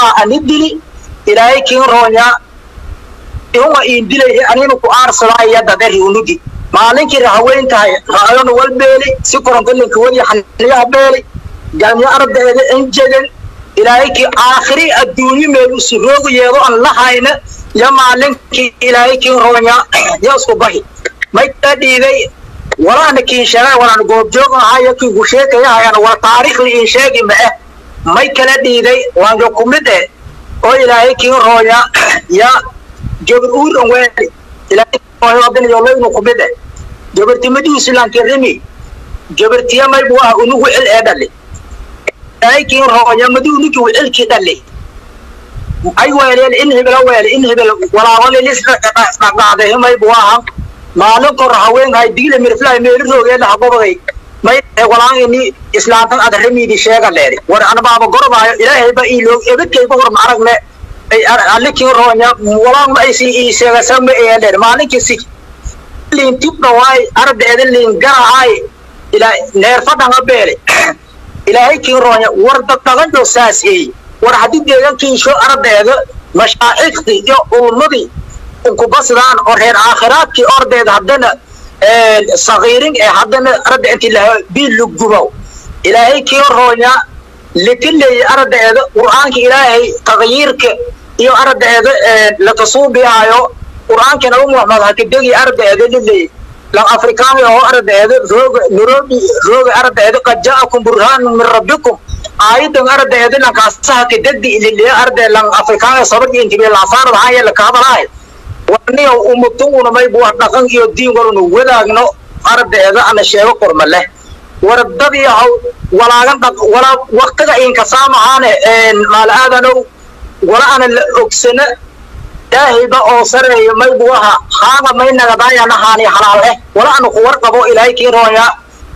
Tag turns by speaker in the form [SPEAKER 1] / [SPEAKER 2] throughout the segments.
[SPEAKER 1] aha ani dili ilaahay kiin roonya ihuma iin dilay anina ku aarsadaya dadari unugi maalinkii haweentahay raayona wal beeli si korontolinka wadi xaniyaha beeli galmyo ardaeeda enjegan ilaahay kii aakhiri adduunyo meel usi roogu yeedo aan la hayna ya maalinkii ilaahay kiin roonya ya isku bahi may kaa dhiiday walaana kiin sheegay walaan goobjoog ahaayo kii ku sheekayahayana wala taariikhli iin sheegi ma eh may kala dhiiday waanka ku mid eh oo ilaahay kiin roonya ya gabar uur an weeli ilaahay wadanayolaynu ku mid eh gabartimadiisu lankirimi gabartiya may buu ah unugu cil ee dhali ilaahay kiin roonya maduu nigi cilkii dhali ay weeleen in hebela weele in hebel walaawalilisdhaqaaday may buu aha maalin kor haweenhay digila mirflahay meeli roogeena hagobaday may walaangini islaantan ad ramiidi sheega leeri war anabaaba gorobaayo ilaahayba iiloo ebadkayba hor maaragne alikin roonya walaan ma aysi ii sheegasa ma ee leer maalinkii si liin tibna waay ardeeda liin garahay ilaa neerfadhanga beele ilaahay kiin roonya war daddaganjo saas eey war haddii deegaankiisho ardeeda mashaa'ikhtii iyo ulmadii inkubasdaan oo reer aakhiraadkii ordeeda haddana sagiirin ee haddana arda intii lahaa biil lugubow ilaahay kiin roonya likileeya ardeeda qur'aanka ilaahay taqyiirka iyo ardeeda lakasuubiyaayo qur'aanka nabi muhammad hakidegi ardeeda lileey lan afrikaani oo ardeeda rooga nairobi rooga ardeeda qad ja'akum burhaanun min rabbikum aayadan ardeeda lankaasa hakidegdi lileeya arde lan afrikaani sabag intibe laasaarada haya lakahadalahay warniyo umatunguna may buu dhaqan iyo diin waluna wadaagno ardeeda ana sheego qorma leh wardadii haw walaagan dhaq wala waqtiga inkasaamahaane maala aadanow wala ana la ogsana ilaahayba oo sareeyo may buu ahaa haaga may nagadaayana haani halaal eh wala ana ku warqabo ilaahay kii roonya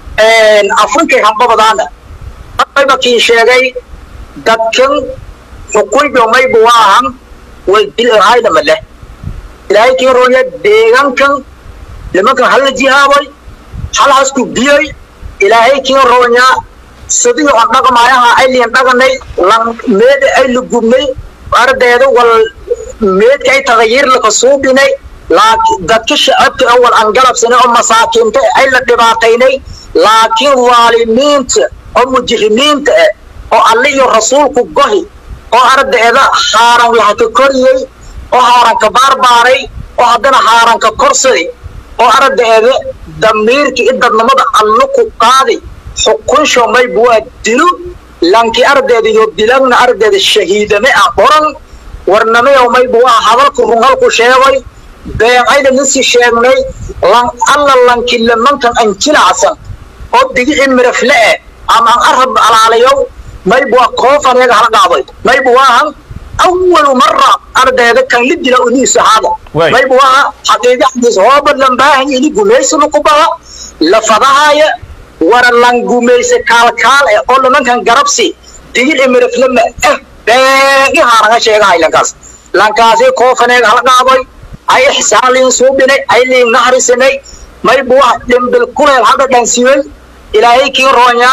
[SPEAKER 1] afrikay hambabadaana mayba kii sheegay dadkan xukunjo may buu ahan way dilhaynama leh ilaahay kii roonya deegaankan nimankan hala jihaabay halhaasku biyay ilaahay kii roonya sidii on dhaqmaayaha ayliin dhaqanay lan meeda ay la gubnay ardeeda wal meedka ay tagayiir laka suubinay laakiin dadka shacabka awal aan galabsanay oo masaakiinta ay la dhibaataynay laakiin waalimiinta oo mujrimiinta ah oo alle iyo rasuulku gohi oo ardeeda haaran lahaka koriyey oo haaranka baarbaaray oo haddana haaranka korsaday oo ardeeda damiirka i dadnimada allo ku qaaday xukunsho may buwaa dilo lanki ardeeda iyo dilagna ardeeda shahiidame ah qoran warnamayow may buwaa hadalku rungalku sheegay beecayda nisi sheegnay lan alla lanki lamankan an jilacsan oo digici mirafle eh ama an arab alaalayow may buwaa koofaneega hala dhaaday may buwaahan أول مرة أرد كان لدي لأنيس هذا ما يبغى حقيقة حديث هو بدل باهي اللي قميس نقبها لفظها يا ورا لان قميس كال كال أقول من كان قربسي تيجي الأمر في لما إيه باقي هارنا شيء هاي لانكاس لانكاسي كوفنا على قابي أي حسان لين صوبنا أي لين نهر سنة ما يبغى لين بالكل هذا كان سوين إلى هيك رونيا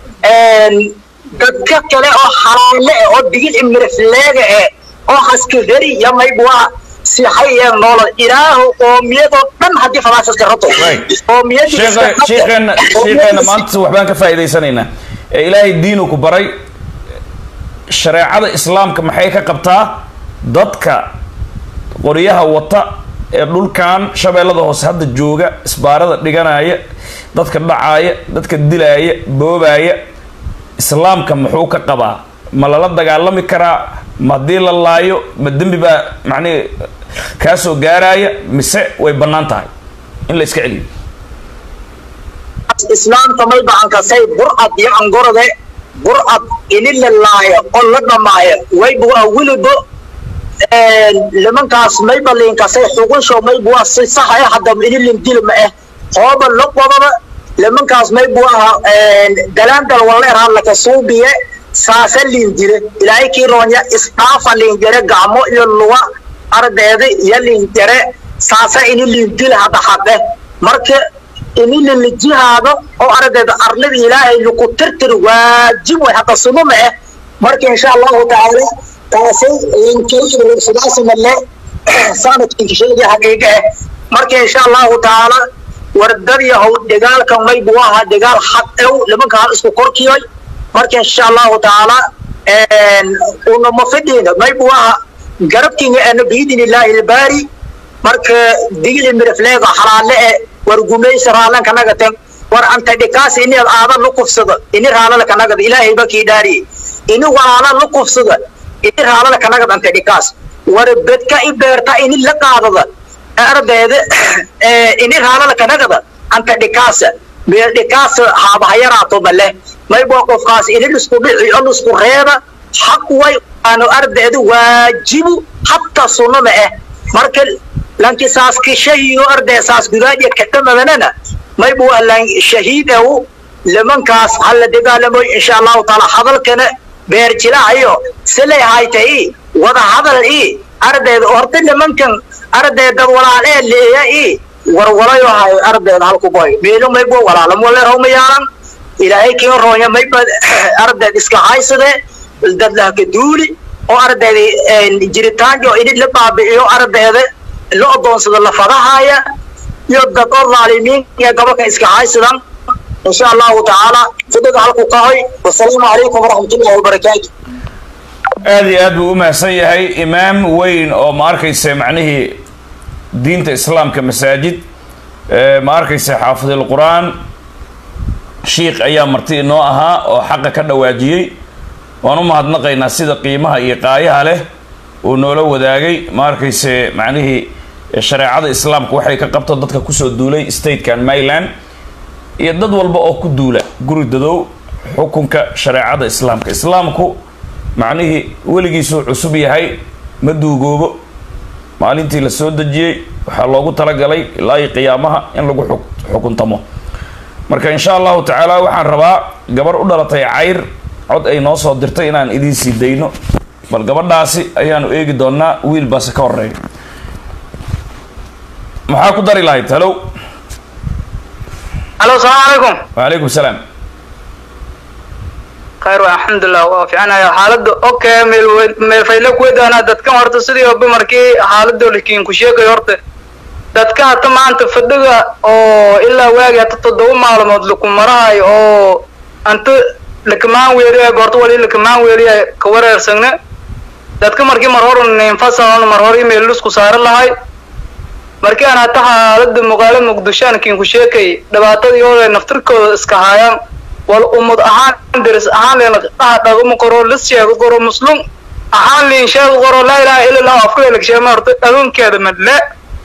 [SPEAKER 1] dadka kale oo xalaale ah oo digil imirifleega eh oo haska heri ya maybwaa sixay ee noolad ilaahu qoomiyadoo dhan haddii falaasaska rato
[SPEAKER 2] sheekheena maanta waxbaan ka faa'iidaysanaynaa ee ilaahay diinu ku baray shareecada islaamka maxay ka qabtaa dadka qoryaha wata ee dhulkan shabeellada hoose hadda jooga isbaarada dhiganaya dadka dhacaaya dadka dilaaya boobaaya islaamka muxuu ka qabaa ma lala dagaalami karaa ma haddii la laayo ma dembi baa macnihi kaa soo gaaraya mise way bannaan tahay in la iska celiyo
[SPEAKER 1] islaamka may bacankasay burcad iyo angorode burcad ini la laayo oo la dhamaayo waybuwa weliba nimankaas mayba liinkasay xugunsho maybuwa si saxa eh hadda ini lindili ma eh hooba la qodaba nimankaas may buu ahaa dalaandal waleerha laka suubiye saasa liindire ilaahay kii roonya isdhaafa liinjare gacmo iyo luga ardeeda iyo liinjare saasa ini liindile hadda xaqe marka ini lilijihaado oo ardeeda arlada ilaahay laku tirtir waajib way hadda sumo ma eh marka insha allahu tacaala taasay inkaysidaasamalle sanadkiinka sheegaya xaqiiqa ah marka insha allahu tacaala wardadii how dagaalkan may buu ahaa dagaal xad ew nimanka hal isku korkiyay marka insha allahu tacaala unama fidhiina may buu ahaa garabkiinga ana biidin illaahi ilbaari marka digli mirifleega xalaale e war gumaysa raalanka nagatan war anta dhikaas ini aada lu kufsada ini raalala kanagada ilaahay ba kii dhaariye ini walaala lu kufsada ini raalala kanagad anta dhikaas war bedka i beerta ini la qaadada ardayda ini raalala kanagada anta dhikaasa meel dhikaasa haabahayaraato male maybo qofkaas ini lisku dhici o lisku reeba xaq way aanu ardayda waajibu hatta sunnada ah marka lanki saas kishahiyo arday saas gudaadya kadhamadanana maybu alan shahiid aw limankaas hala dagaalamoy insha allahu taala hadalkana beer jilaayo silay haytay wada hadal i ardayda horta nimankan ardaydad walaalee leeya i warwalayo hayo ardayda halku boy meelo maybo walaalam wale rawma yaalan ilaahay kiin roonya mayba ardayd iska haysade dadlahka duuli oo ardayda jiritaanjo idid la baabi'iyo ardayda la odoonsado la fadahaya iyo dad oo dhaalimiin iyo gobolkan iska haysadan insha allahu tacaala fidiga halku ka hoy wasalaamu calaykum waraxmatullahi wabarakaatu
[SPEAKER 2] aada iyo aad buu u mahadsan yahay imaam weyn oo ma arkaysa macnihii diinta islaamka masaajid ma arkaysa xaafidil qur-aan shiikh ayaa marti inoo ahaa oo xaqa ka dhawaajiyey waan u mahadnaqaynaa sida qiimaha iyo qaayaha leh uu noola wadaagay ma arkayse macnihii shareecada islaamka waxay ka qabto dadka kusoo duulay statekan maryland iyo dad walba oo ku duula guri dadow xukunka shareecada islaamka islaamku macnihii weligiisuu cusub yahay ma duugoobo maalintii la soo dejiyey waxaa loogu talagalay ilaa iyo qiyaamaha in lagu xuk xukuntamo marka insha allahu tacaala waxaan rabaa gabar u dhalatay cayr cod ay noo soo dirtay inaan idiin sii dayno bal gabadhaasi ayaanu eegi doonaa wiil baase ka horeeya maxaa ku dari lahayd halow
[SPEAKER 3] alo salaamu calaykum
[SPEAKER 2] wacalaykum salaam
[SPEAKER 3] khayr waa alxamdulilah waa fiicanayo xaaladda okay meel meel fayle kuwedaana dadkan horta sidii oba markii xaaladoo lakiin ku sheegayo horta dadka hata maanta fadhiga oo ilaa waagi hata toddoba maalmood laku marahayo oo anta lakamaan weeliya goorto wali lakamaan weeliya ka wareersagna dadka markii mar hor ninfasalon mar hor email isku saaran lahay markii aan hata xaalada muqaalo muqdisho aan kiin ku sheekay dhibaatadii oo naftirkooda iska haayaan wal ummad ahaan deris ahaan leen dhaha dhaguma qoro lis sheego qoro muslum ahaan liin sheego qoro laa ilaaha illa allah afku elegsheema horta dhagoonkeeda madle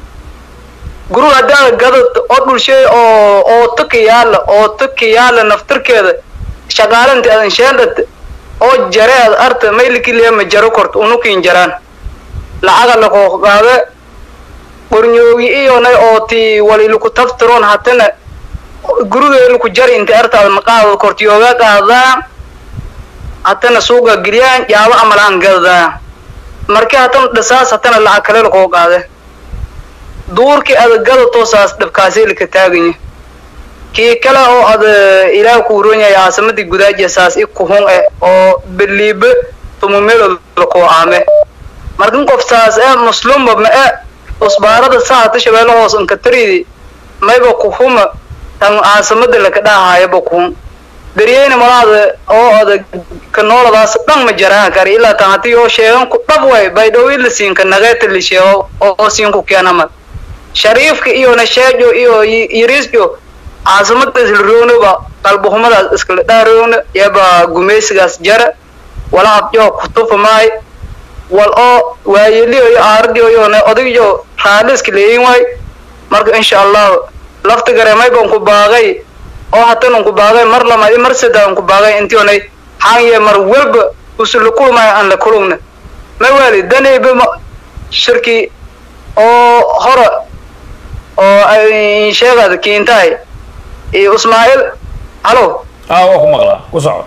[SPEAKER 3] gurug haddaa gadad oo dhulshay oo oo taki yaala oo taki yaala naftirkeeda shaqaalanti adan sheendhat oo jareed arta maylikiliyama jaro korta unukiin jaraan lacaga lakoo qaade qornyoogi iyonay oo ti waliluku taftiroon hatana gurigeeluku jari inta artaada maqaada kortiyooga qaadaa hatana suuga geliyaan yaabo amalaan gadadaa marki hatana dhisaas hatana lacag kale lakoo qaade duurkii ada gada toosaas dhabkaaseelika taaganya kii kale oo ada ilaah ku uron yahay caasimadii gudaajiya saas i kuhun eh oo beliibe tumumeelood lakoo aame markan qof saas e muslumba ma e usbaarada sahata shabeelle hoos inkataridi mayba kuhuma tan caasimada laka dhaahayaba kuhun daryeyna malaada oo ada kanooladaas dhan ma jaraan kari ilaa tan hati oo sheegan ku dhab way baydhow ila siinka nageeta li sheego oo siinku keenamad shariifka iyona sheejo iyo yiriisjo caasimada islroognoba qalbuhumadaas iskala dhaaroogna yaba gumaysigaas jara wala abjoo kutufa maay wal oo waayeliyo iyo aaradiyo iyona odagyo raaliska leeyin waay marka insha allahu lafta gareemay baan ku baaqay oo hatan ku baaqay mar lama mar saddex aan ku baaqay intionay xaanye mar walba usula kulmay aan la kulumna ma wali danayba shirki oo hore oo ay sheegada kiintahay iyo ismaaciil halo
[SPEAKER 2] ah waa ku maqlaa ku soco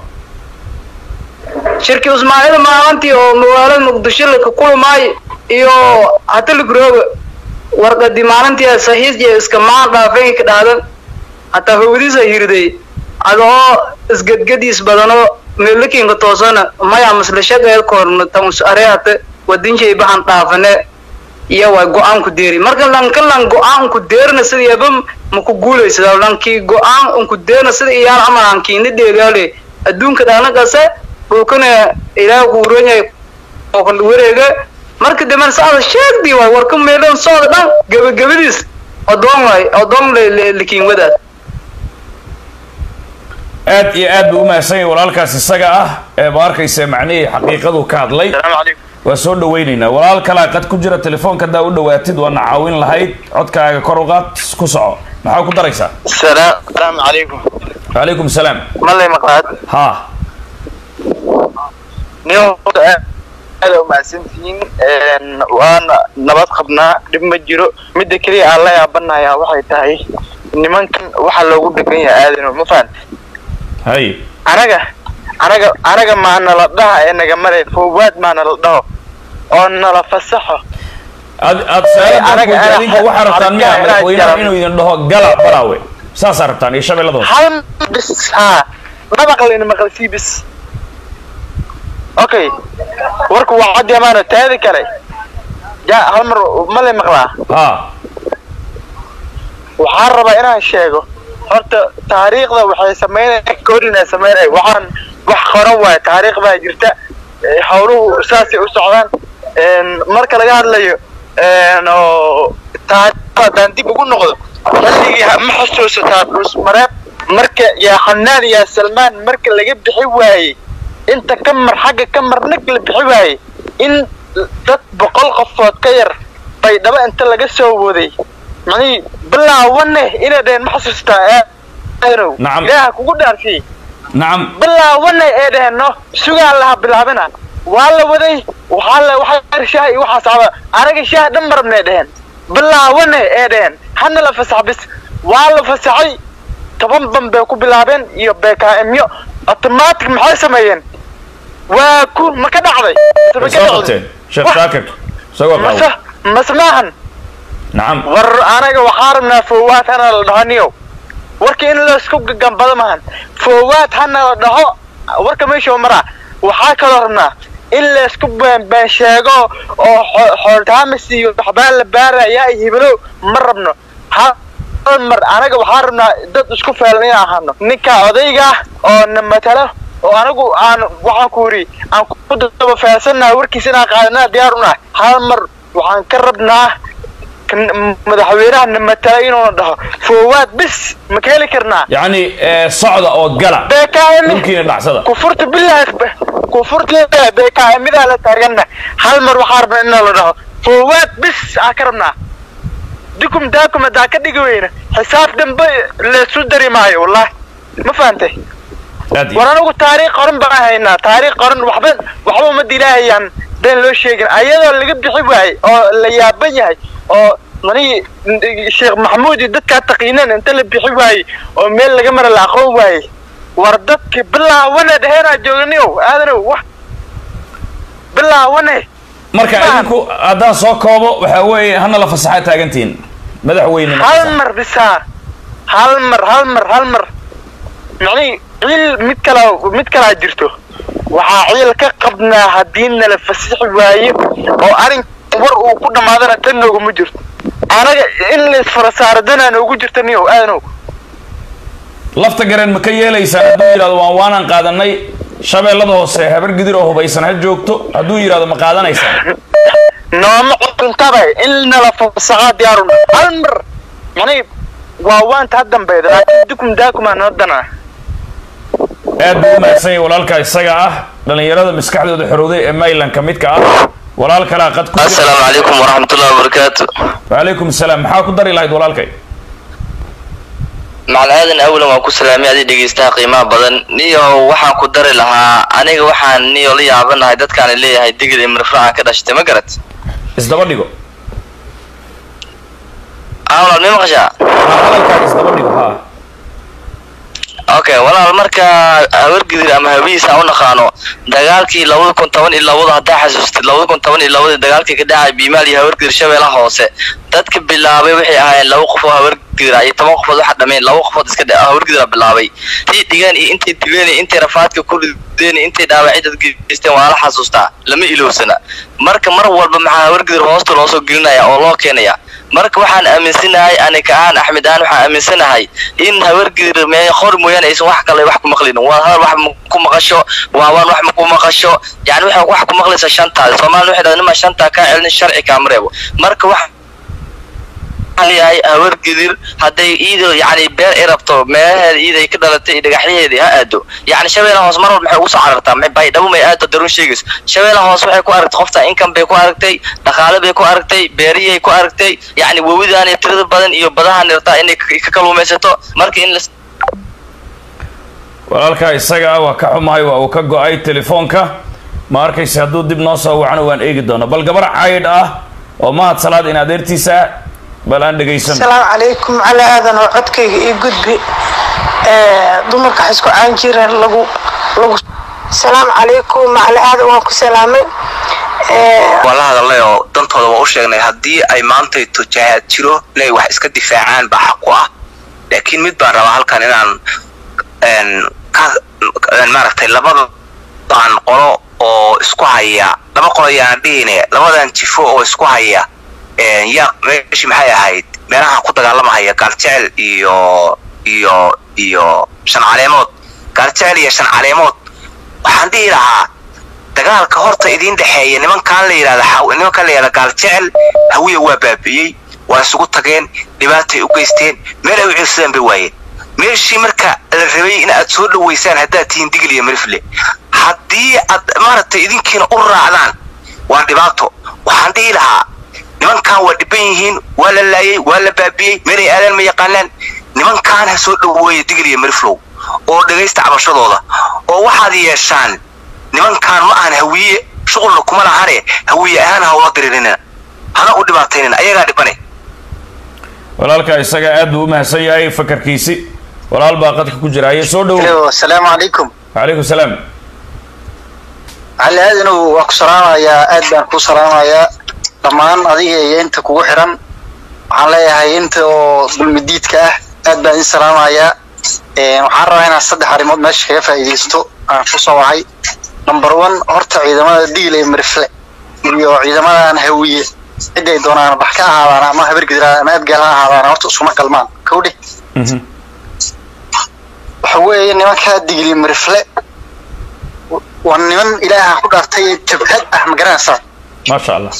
[SPEAKER 3] shirki ismaaciil maalintii oo magaalada muqdisho laka kulmay iyo hata lagrooga warqadii maalintii saxiis iyo iska maan dhaafay ka dhaadan hataa hawadiisa hirday adoo isgadgadiis badanoo meelakinka toosana maya maslashada korna tamus areate wadinshay bahan dhaafane iyo way go-aan ku deeri marka lanka lan go-aan ku deerna sidiyaba maku guulaysada lankii go-aan unku deerna sida iyaal camal hankiina dheegaale adduunka dhanagase dhulkana ilaah kuuranyahay oo kala wareega marka dambe saada sheegdii waay warka meelan sooda dhan gabagabadiis odoon waay odoon likiin wadaad
[SPEAKER 2] aad iyo aad buu u mahadsan yahay walaalkaas isaga ah ee ma arkaysa macnihii xaqiiqadu ka hadlay
[SPEAKER 4] السلام عليكم
[SPEAKER 2] waa soo dhawaynaynaa walaal kalaa qad ku jira telefoonka haddaa u dhawaatid waana caawin lahayd codkaaga kor u qaad ku soco maxaa ku daraysaa
[SPEAKER 4] السلام السلام عليكم
[SPEAKER 2] calaykum salaam
[SPEAKER 4] ما لي مقعد
[SPEAKER 2] ha
[SPEAKER 4] نيو aad u mahadsantihiin waana nabad qabnaa dhib ma jiro midda keliya aan la yaabanayaa waxay tahay nimankan waxaa loogu dhegan yahay aadano ma fahan
[SPEAKER 2] hay
[SPEAKER 4] anaga anaga anaga maa nala dhaha ee naga maray foowaad maa nala dhaho oo nala fasaxo
[SPEAKER 2] ad aad saaladan
[SPEAKER 4] anaga-
[SPEAKER 2] ku adinka
[SPEAKER 4] anaga-
[SPEAKER 2] waxaa rabtaan miya
[SPEAKER 4] anaga-
[SPEAKER 2] madaxweynaha
[SPEAKER 4] anaga-
[SPEAKER 2] inuu idin dhaho gala baraawe saasaa rabtaan iyo shabeellada hoose
[SPEAKER 4] hal bis haa ma maqlin maqalsii bis okay warku waa caddi amaano taadi kale ja hal mar ma lay maqlaa
[SPEAKER 2] ha
[SPEAKER 4] waxaan rabaa inaan sheego horta taariikhda waxay sameynaya korin ay sameynaya waxaan wax qoran waayo taariikh baa jirta eh, howluhu saasay u socdaan En, marka laga hadlayo en, oo taariikhda haddaan dib ugu noqdo xilligii ha- ma xusuusataa dhus mareeb marka yaa xanaan yaa salmaan marka laga bixi waayey inta ka mar xagga ka mar nag la bixi waayey in dad boqol qofood ka yar bay dhaba inta laga soo waday macnihii bilaawane inay dhaheen ma xasuustaa aanow
[SPEAKER 2] Nacam.
[SPEAKER 4] ilaaha kugu dhaarsiy
[SPEAKER 2] nacam
[SPEAKER 4] bilaawane ee dhaheen no sugaa laha bilaabina waa la waday waxaa la waxaa shaah iyo waxaa socda anaga shaah dhan marabnay dhaheen bilaawane ee dhaheen hana la fasax bis waa la fasaxay toban ban bay ku bilaabeen iyo bkmyo automatic maxay sameeyeen waa ku ma ka dhacday Mise ma
[SPEAKER 2] way
[SPEAKER 4] ka
[SPEAKER 2] soo
[SPEAKER 4] dhacday?
[SPEAKER 2] qabteen sheekh
[SPEAKER 4] Wah,
[SPEAKER 2] shaakir isagoo
[SPEAKER 4] mase
[SPEAKER 2] qaawo
[SPEAKER 4] mase maahan
[SPEAKER 2] nacam
[SPEAKER 4] war anaga waxaa rabnaa foowaad hana la dhaho niyow warka in laisku gambado maahan foowaad hana la dhaho warka meesha maraa waxaa kaloo rabnaa in laisku beenbeen sheego oo xo- xooltaamis iyo waxbaa la baaraya iyo hibilow ma rabno hal hal mar anaga waxaa rabnaa dad isku feelan inaan ahano ninka odayga ah oo na matalo oo anagu aan waxaan ku yidhi aan ku daba feelsannahay warkiisa inaan qaadanaa diyaar unahay hal mar waxaan ka rabnaa kan- madaxweynaha na matala inuuna dhaho foowaad bis ma ka heli karnaa
[SPEAKER 2] yacni eh, socda oo gala
[SPEAKER 4] BKM
[SPEAKER 2] dhulkiina dhacsada
[SPEAKER 4] kufurta billahi kufurta BKMida la taagana hal mar waxaa rabnaa in la dhaho foowaad bis aa ka rabnaa dikum daakum hadaa ka dhigi weyna xisaab dambe laysu dari maayo wallahi ma fahantay
[SPEAKER 2] aad iyo
[SPEAKER 4] war anigu taariikh qoran baan haynaa taariikh qoran waxba waxba uma dilaahayaan been loo sheegin ayadoo laga bixi waayey oo la yaaban yahay oo mani sheekh maxamuud iyo dadkaa taqiineen inta la bixi waayey oo meel laga mara la aqoon waayey war dadki bilaawane dheheenaa jooganiyow aadanow wax bilaawane
[SPEAKER 2] marka
[SPEAKER 4] Faham.
[SPEAKER 2] idinku haddaan soo koobo waxaa weeye hana la fasaxaa taagantihiin madaxweyne
[SPEAKER 4] hal mar bisaa hal mar hal mar hal mar macnihii ciil mid kala mid kalaa jirto waxaa ciil ka qabnaa haddii nala fasixi waayo oo arrin war uu ku dhammaadana tan nooguma jirto anaga in laisfara saaro danaa noogu jirta niyow aadanow
[SPEAKER 2] lafta gareen ma ka yeelaysaan hadduu yidhahdo waan waanaan qaadanay shabeellada hoose habar gidir oo hubaysan ha joogto hadduu yidhahdo ma qaadanaysaan
[SPEAKER 4] nooma cuntabay in nala fasaxaa diyaaruna hal mar macnihii waa waanta ha dambeeda laakiin dukum daakumaa noo danaa
[SPEAKER 2] aad buu u mahadsan yahay walaalkaa isaga ah dhallinyarada maskaxdooda xorowday ee maylanka midka ah walaal kalaa qad ku jira
[SPEAKER 5] السلام عليكم ورحمة الله وبركاته
[SPEAKER 2] wacalaykum asalaam maxaa ku dari lahayd walaalkay
[SPEAKER 5] مع الآذن أولا وأكو سلامي هذه دقيستها قيمة بدن نيو وحان ku dari lahaa aniga waxaan niyo la yaabanahay dadkaan leeyahay digil imrifraca ka dhashtay ma garat
[SPEAKER 2] isdaba dhigo
[SPEAKER 5] awlaad ma maqashaa
[SPEAKER 2] haa hadalkaaga isdaba dhigo haa
[SPEAKER 5] okay walaal marka hawargidir ama hawiisa u naqaano dagaalkii labada kun toban iyo labada haddaa xasuustid labada kun toban iyo labadii dagaalkii ka dhacay biimaal iyo hawargidir shabeellaha hoose dadka bilaabay waxay ahaayeen laba qof oo hawargidir iyo toban qofood waxa dhameen laba qofood iska dhe- hawargidira bilaabay intay dhigeen iyo intay dileen iyo intay rafaadka ku rideen iyo intay dhaawacyo dad geysteen waa la xasuustaa lama ilowsana marka mar walba maxaa hawargidir hoosta loo soo gelinaya oo loo keenaya marka waxaan aaminsanahay anika ahaan axmed ahaan waxaan aaminsanahay in hawargidir mee qor mooyaane aysan wax kale wax ku maqlin waa hadal wax ma ku maqasho waawaan wax ma ku maqasho yani waxay wax ku maqlaysa shantaada soomaalina waxay dhahdeen nima shantaa kaa celin sharci kaama reebo marka wax leeyahay hawargidir hadday iido yani beer ay rabto meelaheeda iida ay ka dhalatay iyo dhagaxyaheedii ha aado yani shabeellaha hoos mar walba maxay ugu soo carartaa maxay baydhabo may aado daruun sheegayso shabeellaha hoos waxay ku aragtay qofta income bay ku aragtay dhaqaale bay ku aragtay beeriyay ku aragtay yani wawidaan iyo tirada badan iyo badahan rabtaa inay ka ka kaluumaysato marka in la
[SPEAKER 2] walaalkaa isaga ah waa ka xumahay waa uu ka go-ay telefoonka ma arkaysa hadduu dib noo soo wacno waan eegi doona bal gabar caydh ah oo mahad salaad in adeertiisa ah bal aan dhegaysan
[SPEAKER 6] asalaamu calaykum cali aadan oo codkayga ii gudbi dumarka waxay isku caan jireen lagu lagu asalaamu calaykum macali aadan waan ku salaamay
[SPEAKER 7] waan la hadalnay oo dantooda waa u sheegnay haddii ay maantayto jahaad jiro inay wax iska difaacaan baa xaq ku ah laakiin mid baan rabaa halkan inaan een, ka- een, maaragtay labadan qolo oo isku haya laba qolo ayaan dhihine labadan jifo oo isku haya een, yaa meeshii maxay ahayd meelaha ku dagaalamahaya gaaljecel iyo iyo iyo shan caleemood gaaljecel iyo shan caleemood waxaan dhihi lahaa dagaalka horta idiin dhexeeya nimankaan la yidhahda xaw- nimankaan la yidhahda gaaljecel hawiya waa baabi'iyey waa isugu tageen dhibaatay u geysteen meel ay u ciirsadaan bay waayeen meeshii marka la rabay in aad soo dhoweysaan haddaad tihiin digil iyo mirifle haddii aad maaragtay idinkiina u raacdaan waa dhibaato waxaan dhihi lahaa nimankaan waa dhiban yihiin waa la laayay waa la baabi'iyey meelay aadaan ma yaqaanaan nimankaan ha soo dhoweeya digil iyo miriflow oo dhegaysta cabashadooda oo waxaad yeeshaan nimankaan ma ahan hawiye shuqulna kuma lahane hawiye ahaan ha ula diririna hana u dhibaataynin ayagaa dhibane
[SPEAKER 2] walaalkaa isaga aad buu u mahadsan yahay fakarkiisi walaal baa qadka ku jira aye soo dhowo
[SPEAKER 8] asalaamu calaykum
[SPEAKER 2] calaykum salaam
[SPEAKER 8] cali aadanow waan ku salaamayaa aad baan ku salaamayaa dhammaan adiga iyo inta kugu xiran waxaan leeyahay inta oo dulmidiidka ah aad baan idin salaamayaa Een, waxaan rabaa inaan saddex arrimood meesha kaga faa'iidaysto aan ku soo wacay number one horta ciidamada diil ee marifle iyo ciidamadan hawiye ciday doonaan bax ka ahaadaan ama habargidra ama abgaal ha ahaadaan horta isuma qalmaan kowdhe
[SPEAKER 2] Mhm.
[SPEAKER 8] waxa weeye nimankaa digli marifle waa niman ilaaha ku dhaartay jabhad ah ma garanaysaa
[SPEAKER 2] maasha allah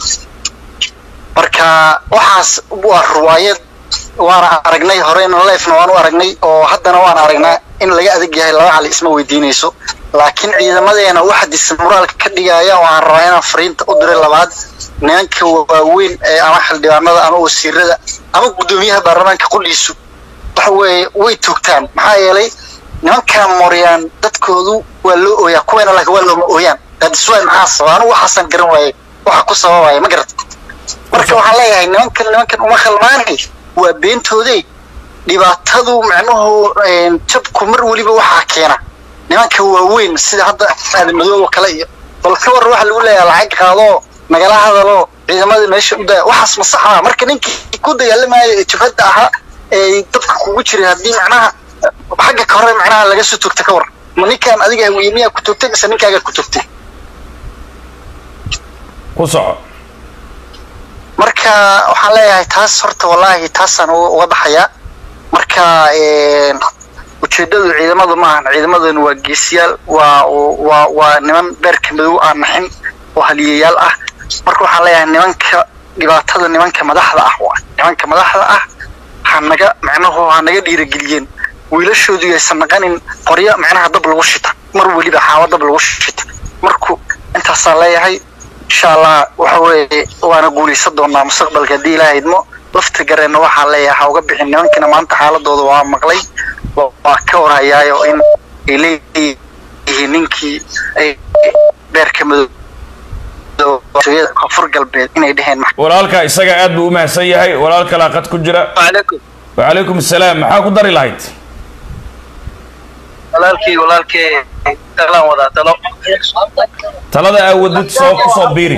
[SPEAKER 8] marka waxaas waa ruwaayad waana aragnay horeyna leefna waan u aragnay oo haddana waan aragnaa in laga adag yahay laba cali isma weydiinayso laakiin ciidamadeena waxa dismoraalka ka dhigaya waan rabaa inaan fariinta u diray labaad nimanka waaweyn ee ama xildhibaanada ama wasiirada ama guddoomiyaha baarlamaanka qudhiisu waxa weeye way toogtaan maxaa yeelay nimankaa moryaan dadkoodu waa loo ooyaa kuweena laakiin waa looma ooyaan dadiswaay maxaa sababa anigu waxaasan garan waaye waxa ku sababaya ma garata marka waxaan leeyahay nimankan nimankan uma khalmaanay waa beentoodey dhibaatadu macnuhu een, jabku mar weliba waxaa keena nimanka waaweyn sida hadda aadamadoob oo kale iyo bal ka war waxa lagu leeyahay lacag qaadoo nagala hadaloo ciidamada meesha u daya waxaas ma sax maa marka ninkii ku dagaalamayo ee jabhadda ahaa ee dadka kugu jiray haddii macnaha xagga ka hore macnaha laga soo togta ka war ma ninkaan adiga hawiye miyaa ku togtay mise ninkaagaa ku togtay
[SPEAKER 2] ku soco
[SPEAKER 8] marka waxaan leeyahay taas horta wallaahi taasaan uga uga baxayaa marka een, ujeedadu ciidamadu maahan ciidamadan waa geesiyaal waa waa waa niman beerka madow aan naxin oo haliyayaal ah marka waxaan leeyahay nimanka dhibaatada nimanka madaxda ah waa nimanka madaxda ah ha naga macnuhu ha naga dhiirageliyeen wiilashoodu yaysan naqanin qoryo macnaha dab lagu shita mar weliba xaawo dab lagu shita marku intaasaan leeyahay insha allah waxa weeye waana guulaysan doonaa mustaqbalka haddii ilaaha idmo lafta gareenna waxaa leeyahay ha uga bixin nimankina maanta xaaladooda waa maqlay wa- waa ka warhayaayo in ay leeyihiin ninkii ay beerka madow koonfur galbeed inay dheheen max
[SPEAKER 2] walaalkaa isaga aad buu u mahadsan yahay walaal kalaa qad ku jira
[SPEAKER 3] وعليكم
[SPEAKER 2] wacalaykum asalaam maxaa ku dari lahayd
[SPEAKER 9] walaalkii walaalkii talaan wadaa talo
[SPEAKER 2] talada aawadid soo ku soo biiri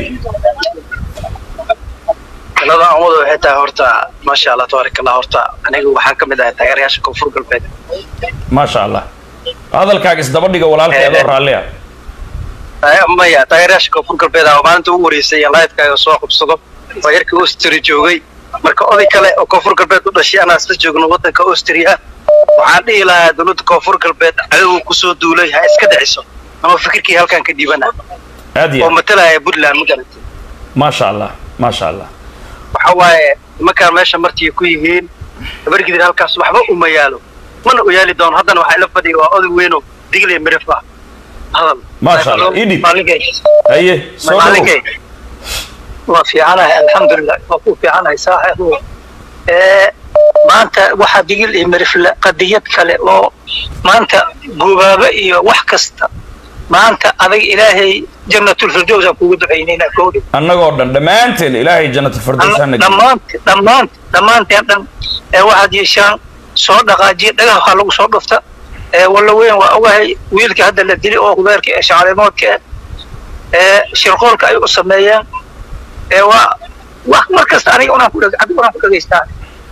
[SPEAKER 9] talada aan wada waxay tahay horta maasha allah tabaaraka allah horta aniga waxaan ka mid ahay taageerayaasha koonfur galbeed
[SPEAKER 2] maasha allah hadalkaaga isdaba dhiga walaalkay adoo raalli ah
[SPEAKER 9] Ay- maya taageerayaasha koonfur galbeed ah oo maalinta ugu horeysay iyo live-kaaga soo qabsado oo yarkii austria joogay marka oday kale oo koonfur galbeed u dhashay anaa isla joogno waddanka austria waxaan dhihi lahaa dowladda koonfur galbeed cadowga kusoo duulay ha iska dhiciso ama fikirkii halkan ka dhiibana
[SPEAKER 2] aad iyo
[SPEAKER 9] oo
[SPEAKER 2] aad
[SPEAKER 9] matalaya puntland ma garantay
[SPEAKER 2] maasha allah maasha allah
[SPEAKER 9] waxa waaye nimankaan meesha martii ku yihiin habargidir halkaas waxba uma yaalo mana u yaali doono haddana waxaa ila fadhiya waa oday weyno digle mirif ah hadal
[SPEAKER 2] Maasha Allah, ii dhib. haye soo dhawow
[SPEAKER 9] maalinkay
[SPEAKER 10] waa fiicanahay alxamdulilah waa ku fiicanahay saaxiibu ee maanta waxaa digil iyo mirifle qadiyad kale oo maanta gubaaba iyo wax kasta maanta adag ilaahay jannatulfirdows aan kugu ducaynayna koodhi
[SPEAKER 2] annagoo dhan dhammaanteen ilaahay jannatul hana geliyo
[SPEAKER 10] dhammaante dhammaant dhammaanteen dhan ee waxaad yeeshaan soo dhaqaajiya dhagaha waxaa lagu soo dhufta ee walla weyn waa ogahay wiilka hadda la dili oo hubeerka ee shacalimoodka ah ee shirqoolka ay u sameeyeen ee waa wax mar kasta aniga unaan ku dheg adiga unaan ku dhegaystaa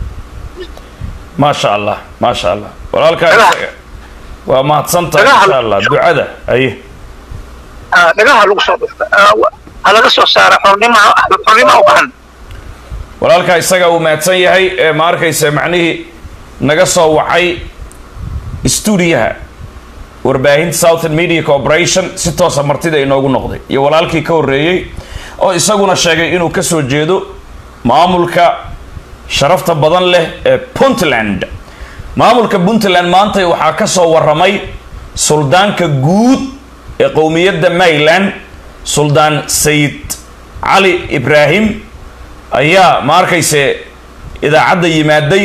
[SPEAKER 2] maasha allah maasha allah walaalkaa
[SPEAKER 10] Dhagaha.
[SPEAKER 2] isaga waa mahadsantahay
[SPEAKER 10] Dhagaha.
[SPEAKER 2] insha allah ducada haye
[SPEAKER 10] Ah, dhagaha lagu soo dhufta Ah, wa- ha laga soo saara xornima xornima u bahan
[SPEAKER 2] walaalkaa isaga uu mahadsan yahay ee ma arkaysa macnihii naga soo wacay stuudiyaha warbaahinta southern media corporation si toosa martida inoogu noqday iyo walaalkii ka horreeyey oo isaguna sheegay inuu ka soo jeedo maamulka sharafta badan leh ee puntland maamulka puntland maanta waxaa ka soo warramay suldaanka guud ee qowmiyadda maryland suldaan sayid cali ibraahim ayaa ma arkayse idaacadda yimaaday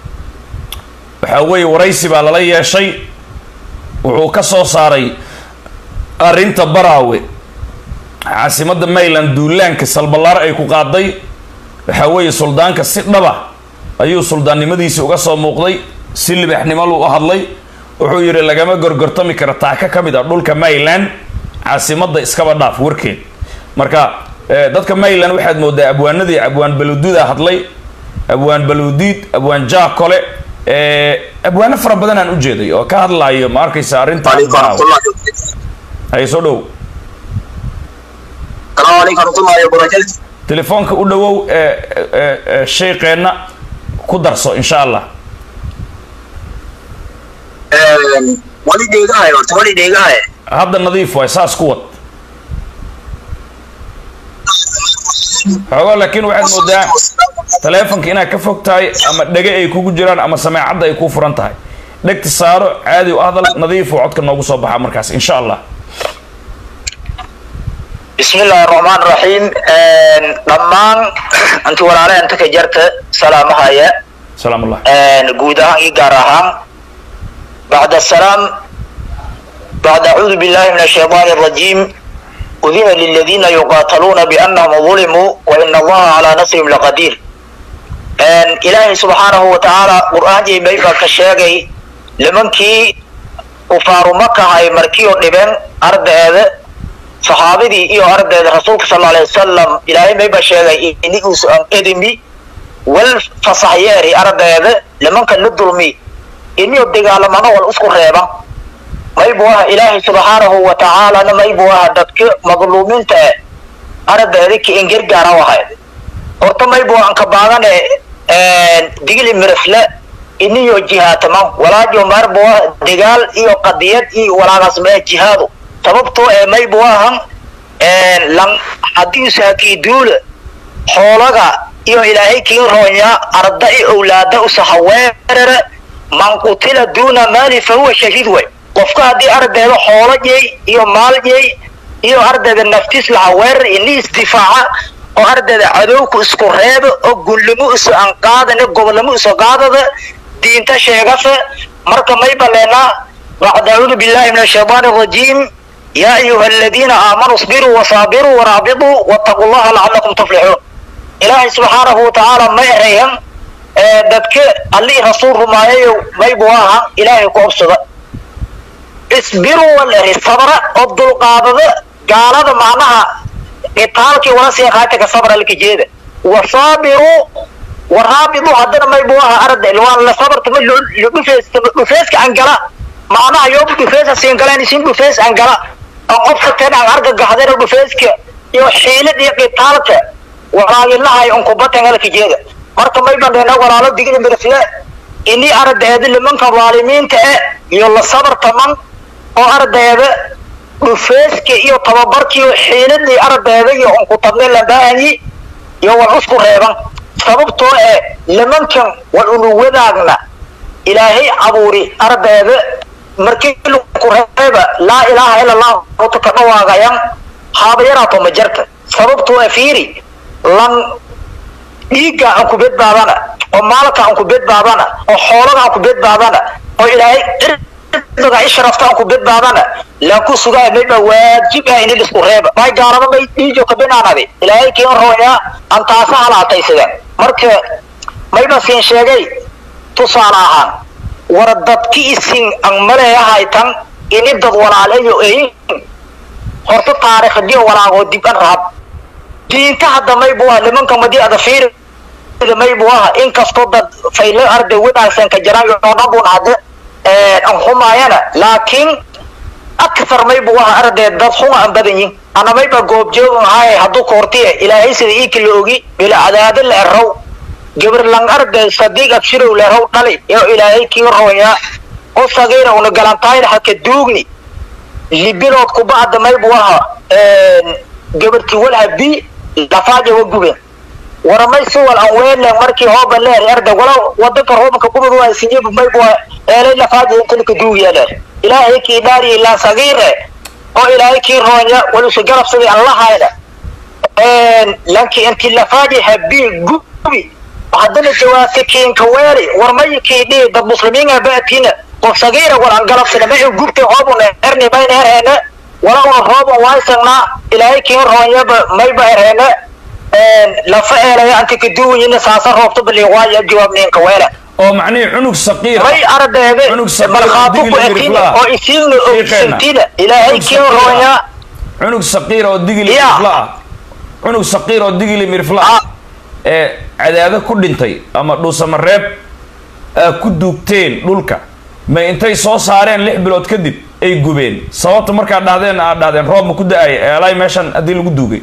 [SPEAKER 2] waxaa weeye waraysi baa lala yeeshay wuxuu ka soo saaray arrinta baraawe caasimadda maryland duulaanka salballaar ay ku qaaday waxaa weeye suldaanka si dhaba ayuu suldaannimadiisi uga soo muuqday si libaxnimo lu u hadlay wuxuu yidhi lagama gorgortami kara taaka ka mid ah dhulka maryland caasimadda iskaba dhaaf warkeed marka eh, dadka maryland waxaad moodaa abwaanadii abwaan baluududa hadlay abwaan baluudiid abwaan jaakole eh, abwaano fara badan aan u jeeday oo ka hadlayo ma arkaysa arrinta
[SPEAKER 1] وعليكم ورحمة الله
[SPEAKER 2] hay soo dhow
[SPEAKER 1] السلام عليكم ورحمة الله وبركاته
[SPEAKER 2] telefoonka u dhowow ee ee- ee sheekeenna ku darso insha allah
[SPEAKER 1] ولي ديقاي ورت ولي ديقاي
[SPEAKER 2] hadda nadiif waay saas ku wad xoogaa laakiin waxaad moodaa taleefonka inaad ka fog tahay ama dhege ay kugu jiraan ama sameecadda ay kuu furan tahay dhegta saaro caadi u hadal nadiifu codka noogu soo baxaa markaas insha allah
[SPEAKER 11] بسم الله الرحمن الرحيم دمان انت ولا انت كجرت سلامها يا
[SPEAKER 2] salaam allah
[SPEAKER 11] guud ahaan iyo gaar ahaan بعد السلام بعد أعوذ بالله من الشيطان الرجيم أذن للذين يقاتلون بأنهم ظلموا وإن الله على نصرهم لقدير أن إلهي سبحانه وتعالى قرآن جي بيبا كشاقي لمن كي وفارو مكة هاي مركيو نبن أرد هذا صحابتي إيو أرد هذا رسولك صلى الله عليه وسلم إلهي بيبا شاقي إني أسأل إدمي والفصحياري أرد هذا لمن كان ندلمي إني الدقالمنا والأسكو ريبا maybu aha ilaahay subxaanahu wa tacaalana maybu aha dadka madluumiinta e aragdeedi ka ingergaara wahayd horta maybu aan ka baadane digili mirifle iniyo jihaataman walaajo marbu ah dagaal iyo qadiyad iyo walaagasmee jihaadu sababtoo ee maybu ahan lan hadiisu hakii duula xoolaga iyo ilaahay kii roonya arda i owlaada usahaweerere man qutila duuna maali fahuwa shahiid way qofka haddii ardayda xoolo yey iyo maal yey iyo ardayda naftiis laha weerar ini isdifaaca oo ardayda cadowku isku reeba oo gunlimo isu anqaadana gobolnimo isu qaadada diinta sheegasa marka may baleenaa bacd acuudu billahi min ashaytaan arajiim yaa ayuha aladiina aamanuu isbiruu wasaabiruu waraabituu wattaquu llaha lacalakum tuflixuun ilaahay subxaanahu watacaala ma erayhan dadka allii rasuul rumaayayo maybu aha ilaahay ku obsada isbiruu walari sabra oo dulqaadada gaalada macnaha qitaalkii wala sii qaataka sabra lkijeeda wasaabiruu waraabidu haddana may buu ahaa arday waan la sabarta ma dhufees dhufeeska angala macnaha yoobu dhufeesa siin galeen isin dhufees angala oo qofka tan aan argagaxdana dhufeeska iyo xiilad iyo qitaalka walaagilahay unkubatan alkijeeda marka may bandheena walaalo digida mirifle ini ardayda limanka dhaalimiinta eh iyo la sabartaman oo ardayda dhufeeska iyo tababarkiiyo xiiladii ardayda iyo unkutabne la baahanyi iyo wal usku reeban sababtoo eh nimankan wal unu wadaagna ilaahay abuuri ardayda markii ku reeba laa ilaaha ila allah horta ka dhawaagayan haaba yaraato ma jarta sababtoo eh fiiri lan dhiigga aan ku badbaadana oo maalka aan ku badbaadana oo xoolaga aan ku badbaadana oo ilaahay cirdiga ishrafta aan ku badbaadana laan ku sugaa mayba waajib ah in isku reeba may gaalada may dhiijo ka binaanade ilaahay kiin rooyaa aan taasa halaataysadeen marka mayba siin sheegay tusaale ahaan war dadki isin aan maleeyahay tan ini dad walaalayo eyin horta taariikhdiyo walaagoo dib an rahab diinta hadda may buu ah nimanka madii ada fiiri may buu ah inkastoo dad faylo arday wanaagsan ka jiraan oo dhan bun hadde an xumaayana laakiin akthar may buu ah arday dad xuma aan badan yihin ana mayba goobjoog ahaay hadduu koortiye ilaahay sida iiki la ogi bila cadaado la erow gabar lang arday sadiiq abshirow la erow dhali iyo ilaahay kii rooyaa qof sagiira una galantaayna haka duugni libilood kubacda may buu aha gabartii walha bi lafaaja wa gubeen waramay suwal aan weele markii hooba leer arda wala wadanka roobanka kubad waa sinyib may buu eelay lafaaja inta lika duugiya leer ilaahay kii dhaari ilaa sagiire oo ilaahay kii roonya walusu garabsaday aan lahayna lanki inti lafaaja habi gubi haddana jawaabta kiinka weeri warmay kii dhihi dad muslimiinga baatina qof sagiira wal aan galabsana ma gubtay hoobun erni bayna erheena wala una roobun waaysannaa ilaahay kiin roonyaba mayba erheena lafa eelaya anti kaduwayina saasa roobta bali waaya jawaabniinka weela
[SPEAKER 2] oo macnihii cunug saqiir
[SPEAKER 11] may ardayda
[SPEAKER 2] cunug saqiir
[SPEAKER 11] malqaabo ku
[SPEAKER 2] digil
[SPEAKER 11] etina
[SPEAKER 2] miriflaa.
[SPEAKER 11] oo isiinna
[SPEAKER 2] Fiiqeena.
[SPEAKER 11] ogsantina ilaahay
[SPEAKER 2] Cunug
[SPEAKER 11] kiin
[SPEAKER 2] saqiir ah.
[SPEAKER 11] roonya
[SPEAKER 2] cunug saqiir oo digili
[SPEAKER 11] Ya.
[SPEAKER 2] mirifla ah cunug saqiir oo digili mirifla ah ee cadaado ku dhintay ama dhuusamareeb aa ku duugteen dhulka ma intay soo saareen lix bilood kadib ay gubeen sababta markaad dhahdeen aad dhahdeen roob ma ku da-ay eelay meeshan haddii lagu duugay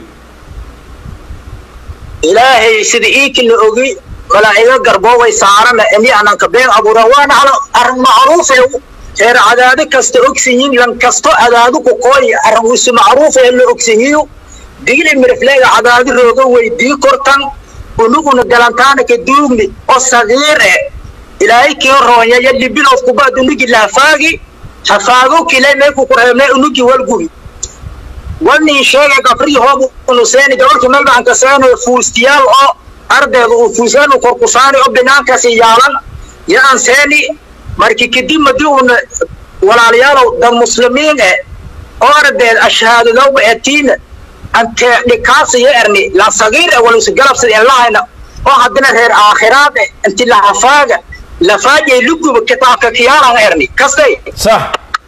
[SPEAKER 1] ilaahay sida iiki la ogi malaa'igo garboobay saarana ini ananka been abuura waana ala arrin macruufe reer cadaado kasta ogsiyiin lan kasto cadaado ku kooy arrin wisu macruufe la ogsiyiyo digli mirifleega cadaado rooga weydii kortan unuguna galantaana ka duugni oo sagiir eh ilaahay kii roonya ya libilood kubaad unugi laafaagi hafaago kile meeku ku reebnay unugi walgubi walnin sheega gabrii hoob unuseeni gabarkii melbaan ka seenayo fuustiyaal oo ardayda uu fuusaan u korkusaani oo binaankaasi yaalan ya aan seeni markii kadib madii uuna walaalayaalow dad muslimiin eh oo ardayd ashahaadadowba etiina antee dhikaasi ya erni la sagiir eh walusu galabsada in lahayna oo haddana reer aakhiraad eh inti lahafaaga lafaajay luguba kitaabka kiyaalan erni kastay
[SPEAKER 2] sax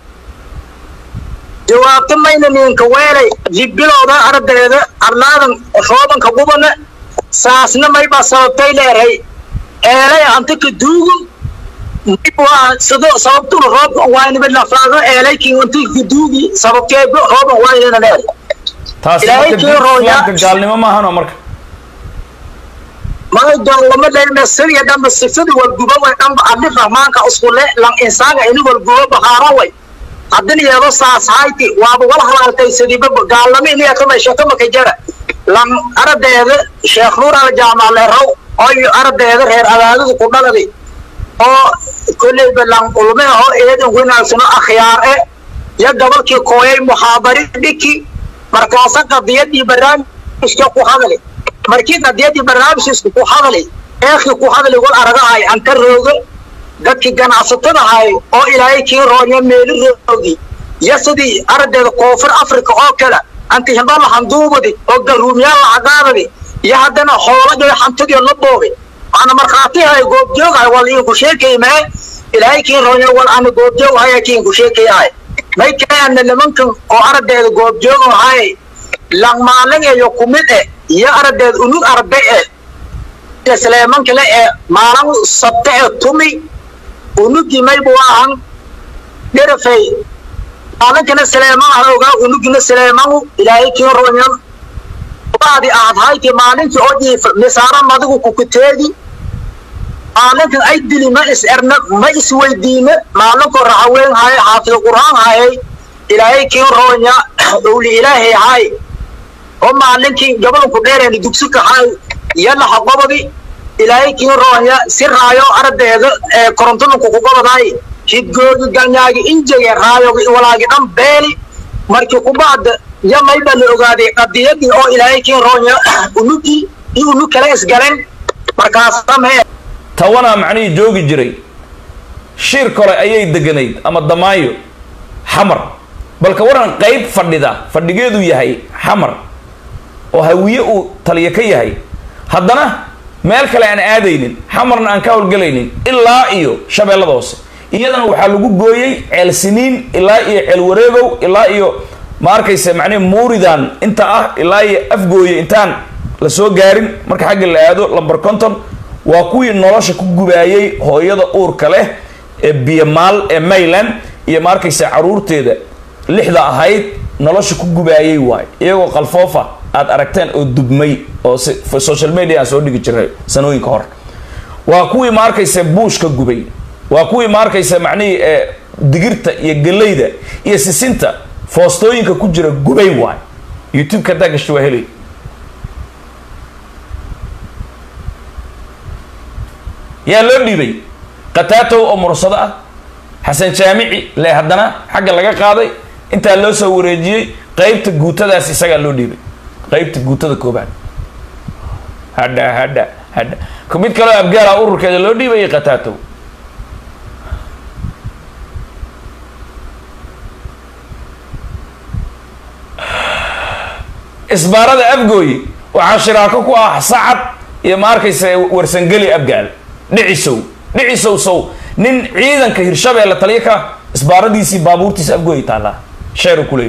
[SPEAKER 1] jawaabta mayna ninka weelay libilowda ardayda arlaadan roobanka gubana saasna mayba sababtay leeray eelay anta ka duugu mayba sido sababtuna roobka waynaba lafaago eelay kii anta ka duugi sababtee rooban waynana leeray
[SPEAKER 2] taasi
[SPEAKER 1] Ilaahay
[SPEAKER 2] marka
[SPEAKER 1] kii
[SPEAKER 2] diinta
[SPEAKER 1] rooya.
[SPEAKER 2] islaamka gaalnimo maahan oo marka
[SPEAKER 1] may doonlama leyrna siriya dhanba sifada walguba way dhanba adli rahmaanka iskule lan insaanga ini walguba bahaara way haddina yeedo saas hayti waaba wala halaaltay sidiba gaalnimo ini akama sheekama ka jara lan ardayda sheekh nuur al jaamac leerow oo ardayda reer adaadada ku dhaladay oo kolleyba lan ulme oo eedan wanaagsano akhyaar e ya gabalkii kooyay muxaadari dhiki markaasa qadiyadii barnaamijka ku hadlay markii qadiyadii barnaamijkiisku ku hadlay eekii ku hadlay wal aragahay anta rooga dadkii ganacsatada ahay oo ilaahay kii roonya meeli roogi iyo sidii ardayda koonfur africa oo kale anti hindala handuubadi oo garuumyaal lacagaadadi iyo haddana hooladii hantidii la boobay waana markhaatihay goobjoogahay wal iinku sheekay mae ilaahay kii roonya wal ana goobjoog haya kiinku sheekayahay may kaana nimankan oo aragdeeda goobjoogo ahay langmaalin iyo kumid e iyo aragdeeda unug arday e sleeman kale ee maalin sabte e tumi unugii maybu ahan dherafay maalinkana sleeman ah ogaa unugina sleemanu ilaahay kii roonyan baadi aad hayti maalinkii oo dhiifa misaara madigu kukuteedi maalinkan ay dili ma is erna ma is weydiine maalinkoo raxaween haye xaafid qur'aan hayay ilaahay kii roonya owli ilaahay hay oo maalinkii gabalku dheereen dugsi kahay yalla haqobadi ilaahay kii roonya si raayo ardeeda ee korontonku ku gobaday hidgoogi ganyaagi injege raayogi walaagi dhan beeli markii kubaad ya mayba la ogaaday qadiyadii oo ilaahay kii roonya unugii iyo unug kale isgalen markaas damee
[SPEAKER 2] tawanaa macnihii joogi jiray shiir kole ayay deganayd ama damaayo xamar balka waran qayb fadhida fadhigeedu yahay xamar oo hawiye uu taliyo ka yahay haddana meel kale aan aadaynin xamarna aan ka howlgelaynin ilaa iyo shabeellada hoose iyadana waxaa lagu gooyey ceel siniin ilaa iyo ceel wareegow ilaa iyo ma arkaysa macnihi muuridan inta ah ilaa iyo afgooye intaan la soo gaarin marka xagga la aado lamber conton waa kuwii nolosha ku gubaayey hooyada uurka leh ee biyamaal ee mayland iyo ma arkaysa caruurteeda lixda ahayd nolosha ku gubaayey waay iyagoo qalfoofa aad aragteen oo dubmay oo social media aan soo dhigi jiray sanooyinka hore waa kuwii ma arkaysa buushka gubay waa kuwii ma arkaysa macnihii ee digirta iyo geleyda iyo sisinta foostooyinka ku jira gubay waay youtube-ka haddaa gashta waa helay yaa loo dhiibay qataatow oo mursado ah xasan jaamici le haddana xagga laga qaaday intaa loo soo wareejiyey qeybta guutadaas isagaa loo dhiibay qeybta guutada koobaad hadha hadha hadha mid kaleo abgaala ururkeeda loo dhiibayay qataatow isbaarada afgooyi waxaa shiraako ku ah sacad iyo ma arkaysa warsangeli abgaal dhicisow dhicisow sow nin ciidanka hirshabeelle taliya ka isbaaradiisii baabuurtiisa afgooyi taallaa sheeru kuleey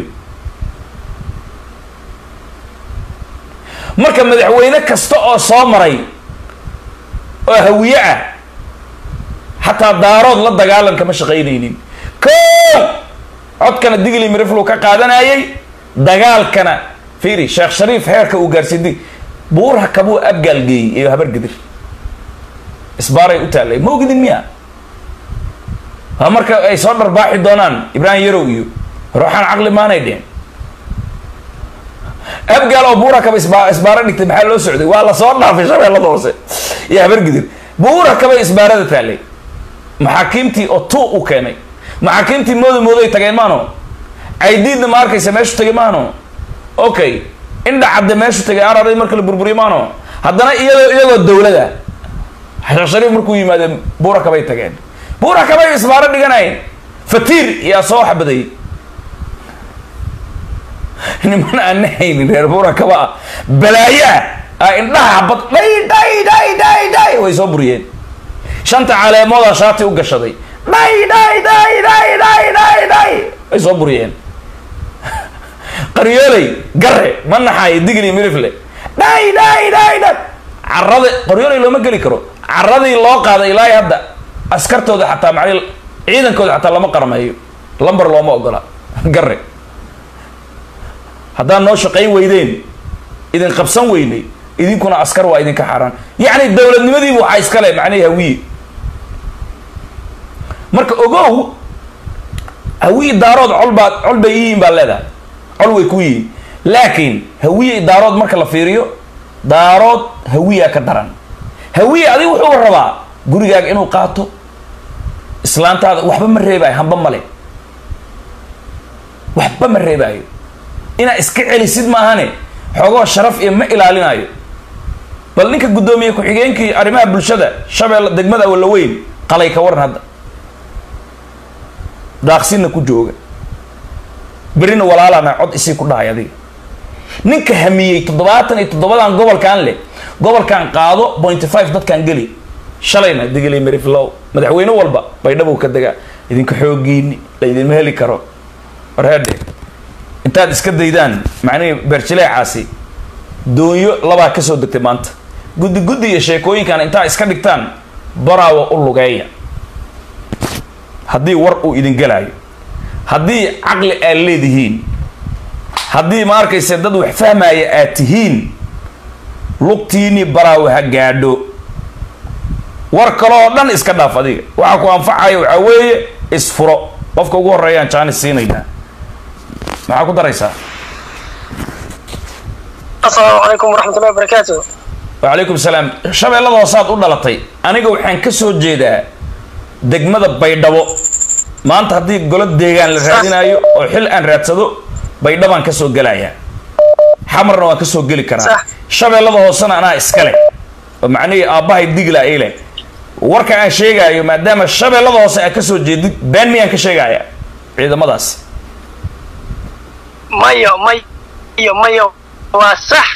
[SPEAKER 2] marka madaxweyne kasta oo soo maray oo hawiye ah xataa daarood la dagaalanka ma shaqaynaynin ko codkana digli miriflu ka qaadanayay dagaalkana fiiri sheekh shariif heerka uu gaarsiiday buurha kabuu abgaal geeyey iyo habar gidir isbaaray u taallay ma ogidin miya waa marka ay soo dharbaaxi doonaan ibraahim yarow iyo ruuxaan caqli maanay dheen abgaal oo buura kaba isba isbaaro dhigtay maxaa loo socday waa lasoo dhaafay shabeellada hoose iyo habar gidir buura kabay isbaarada taallay maxaakiimtii oo tu u keenay maxaakiimtii mooda mooday tageen maano caydiidna ma arkaysa meeshu tagay maano okay indha cadde meeshu tagay araray marka la burburiyo maano haddana iyadoo iyagoo dawlada sheekh shariif markuu yimaade buura kabay tageen buura kabay isbaaro dhiganayn fatiir yaa soo xabaday niman aan nahaynin reer buura kaba ah balaayaa a indhaha xabad dhay dhay dhay dhay dhay way soo buriyeen shanta caleemoodaa shaati u gashaday dhay dhay dhay dhay dhay dhay dhay way soo buriyeen qaryooley gare ma naxaayo digli mirifle dhay dhay dhay dhay carada qaryooley looma geli karo caradii loo qaaday ilaa hadda askartooda xataa macni ciidankooda xataa lama qarmeeyo lambar looma ogola gare haddaan noo shaqayn weydeen idin qabsan weynay idinkuna askar waa idinka xaaraan yacni dowladnimadiibu waxaa iskale macnihi hawiye marka ogow hawiye daarood colbaa col bay yihiin baa leedahay col way ku yihiin laakiin hawiye daarood marka la fiiriyo daarood hawiyaa ka daran hawiye adiga wuxuu rabaa gurigaaga inuu qaato islaantaada waxba ma reebaayo hamba male waxba ma reebaayo inaad iska celisid maahane xoogoo sharaf iyo ma ilaalinayo bal ninka guddoomiye ku-xigeenkii arrimaha bulshada shabeelle degmada walaweyn qalay ka waran hadda daaqsinna ku jooga berina walaalana cod isii ku dhahay adiga ninka hamiyey toddobaatan iyo toddobadan gobolkan leh gobolkan qaado pointy five dadkan geli shalayna digili meriflow madaxweyne walba baydhabow ka degaa idinka xoogiini la idinma heli karo warheedhe intaad iska daydaan macnihii beerjileecaasi doonyo labaa ka soo degtay maanta guddi guddi iyo sheekooyinkan intaa iska dhigtaan baraawa u lugeeya haddii war uu idin gelaayo haddii caqli aad leedihiin haddii ma arkayse dad wax fahmaya aad tihiin lugtiinii baraawa ha gaadho war kale oo dhan iska dhaaf adiga waxa ku anfacaya waxaa weeye isfuro qofka ugu horeeyaan jaanis siinaynaa maxaa ku daraysaa
[SPEAKER 12] asalaamu calaykum waraxmatullahi wabarakaatu
[SPEAKER 2] wacalaykum salaam shabeellada hoosaad u dhalatay aniga waxaan ka soo jeedaa degmada baydhabo maanta haddii golo deegaan la raadinayo oo xil aan raadsado baydhabaan ka soo gelayaa xamarna waan ka soo geli karaa shabeellada hoosena anaa iskale oo macnihii aabbahay digla ay leh warka aan sheegaayo maadaama shabeellada hoose aad ka soo jeedid been miyaan ka sheegaya ciidamadaas
[SPEAKER 12] mayo mayo mayo waa sax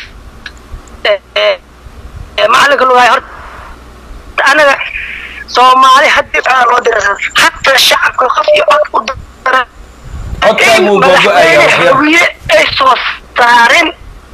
[SPEAKER 12] macalinka lugaay horta anaga soomaali haddii aa loo dira hataa shacabka qof iyo cod u dara
[SPEAKER 2] codkaagu googo-aya waxyar
[SPEAKER 12] hawiye ay soo saarin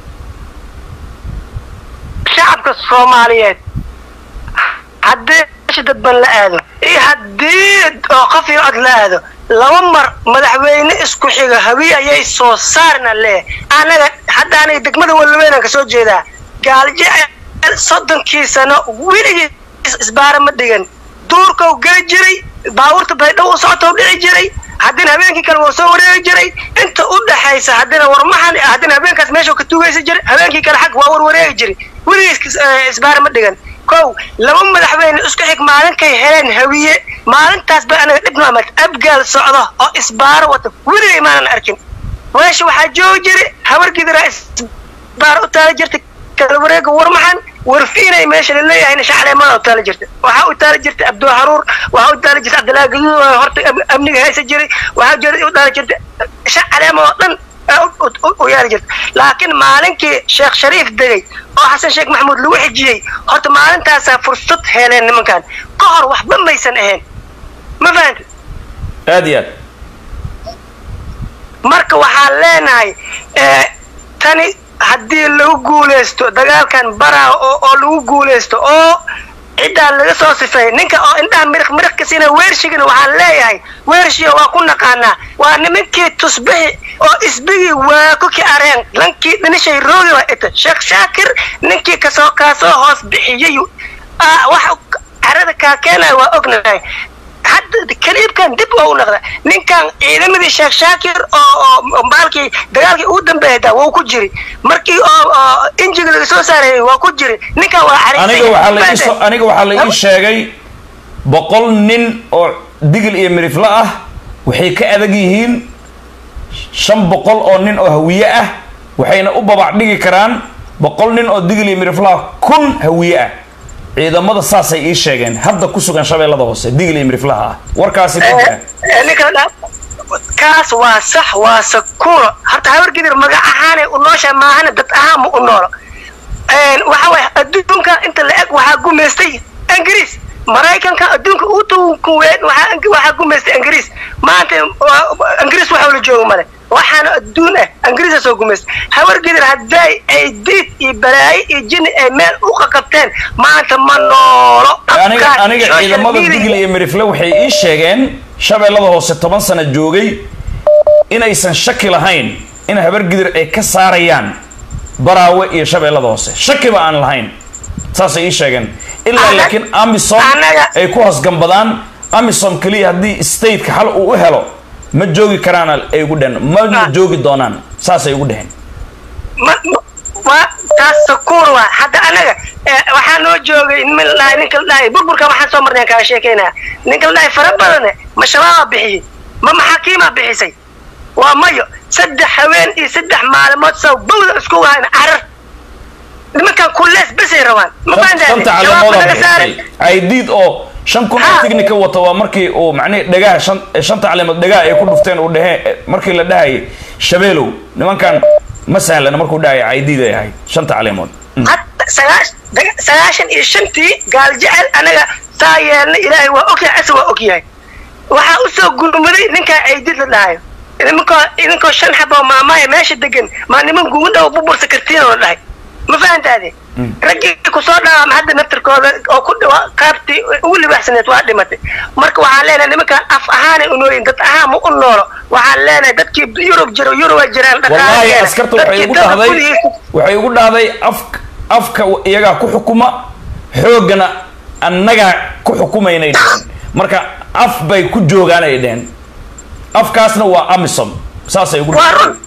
[SPEAKER 12] shacabka soomaaliyeed haddii meesha dadban la aado iyo haddii oo qof iyo cod la aado laba mar madaxweyne isku xiga hawiye ayay soo saarna lee anaga hadda aniga degmada walweynaan ka soo jeedaa gaaljecel soddonkii sano weligii isbaara ma dhigan duurkau geli jiray baabuurta baydhow u socotau dhici jiray haddina habeenkii kale wuu soo wareegi jiray inta u dhaxaysa haddina warmahan haddina habeenkaas meesha ka tugaysa jiray habeenkii kale xag waa warwareegi jiray weligii isbaara ma dhigan kow laba madaxweyne isku xig maalinkay heleen hawiye maalintaas ba anaga dhib noamad abgaal socdo oo isbaaro wata weligay maanan arkin meesha waxaa joogi jiray habar gidiraa isbaaro u taala jirta kala wareega warmaxan warfiinay meesha laleeyahayna shacleemada u taala jirta waxaa u taala jirta abdul haruur waxaa u taala jirta cabdillaahi gaduud horta amniga haysa jiray waxaa jira u taala jirta shacleema oo dhan u yaali jirta laakiin maalinkii sheekh shariif degay oo xasan sheekh maxamuud lagu xijiyey horta maalintaasaa fursad heleen nimankan ka hor waxba maysan ahayn ma fahanta
[SPEAKER 2] aad iyo aad
[SPEAKER 12] marka waxaan leenahay tani haddii lagu guulaysto dagaalkan baraa oo lagu guulaysto oo ciddaan laga soo sifeey ninka oo indhaha miriq miriq ka siina weershigana waxaan leeyahay weershiga waa ku naqaanaa waa nimankii tusbixi oo isbigii waa ku ki areen lankii dhinishay roogi waa ita sheekh shaakir ninkii kasoo kaasoo hoos bixiyey waxa carada kaa keenaya waa ognahay hadda kaliibkan dib oo u noqda ninkan ciidamadii sheekh shaakir oo baalkii dagaalkii ugu dambeeyda wuu ku jiri markii oo injiga laga soo saarayay waa ku jiri ninkan waa
[SPEAKER 2] aniga waxaa la ii soo aniga waxaa la ii sheegay boqol nin oo digil iyo mirifle ah waxay ka adag yihiin shan boqol oo nin oo hawiye ah waxayna u babac dhigi karaan boqol nin oo digil iyo mirifle ah kun hawiye ah ciidamada saasay ii sheegeen hadda ku sugan shabeellada hoose digil iyo miriflaha ah warkaasi
[SPEAKER 12] kaas waa sax waa sakuuro horta habar gidir magac ahaanay u noosha maahana dad ahaan ma u noolo waxa waye adduunka inta la eg waxaa gumaystay ingiriis maraykanka adduunka u tuunkuween waxaa gumaystay ingiriis maanta ingiriis waxa la jooga male waxaana adduun ah ingiriisa soo gumaystay habar gidir hadday ay diid iyo balaayo iyo jini ay meel u qaqabteen maanta ma noolo
[SPEAKER 2] aniga aniga ciidamada digil iyo mirifle waxay ii sheegeen shabeellada hoose toban sano joogay inaysan shaki lahayn in habar gidir ay ka saarayaan baraawe iyo shabeellada hoose shakiba aan lahayn saasay ii sheegeen ilaa laakiin amisom ay ku hoosgambadaan amisom keliya haddii stateka xal uu u helo ma joogi karaan ay ugu dheheen ma joogi doonaan saasay ugu dheheen
[SPEAKER 12] taas sakuur waa hadda anaga waxaa noo joogay nin la ninka la dhahay burburka waxaan soo marnay kaa sheekaynaa ninka la dhahay fara badane ma shabaabaa bixiyey ma maxaakiimaa bixisay waa mayo saddex haween iyo saddex maalimood saw bawda isku wahayna carar nimankan kullees besay rabaan ma
[SPEAKER 2] shanta caleemoodaa bixisay aidiid oo shan kun oo tignika wata waa markii uu macnihi dhagaha shan shanta caleemood dhagaha ay ku dhufteen uu dhehee markii la dhahayay shabeelow nimankan ma sahlana markuu dhahaya caydiid ay ahayd shanta caleemood
[SPEAKER 12] sagaashan iyo shantii gaal jecel anaga saa yeelna ilaahay waa ogyahay ase waa ogyahay waxaa usoo gurmaday ninkaa caydiid la dhahayo idinkoo idinkoo shan xaboo maamaaya meesha degan maa niman guudhaw bubursa kartiin oo dhahay ma fahantaade raggii kusoo dhawaama hadda naftirkooda oo ku dhawa qaabtii ugu libaaxsaneed waa dhimatay marka waxaan leenahay nimankaan af ahaanay unooyin dad ahaan ma u noolo waxaan leenahay dadkii yurub jiro yurub ay jiraan
[SPEAKER 2] wallaahi askarta waxay igu dhahday waxay igu dhahday af afka iyagaa ku xukuma xooggana annagaa ku xukumaynay dheheen marka af bay ku joogaan ay dheheen afkaasna waa amisom saasay ugu dhahday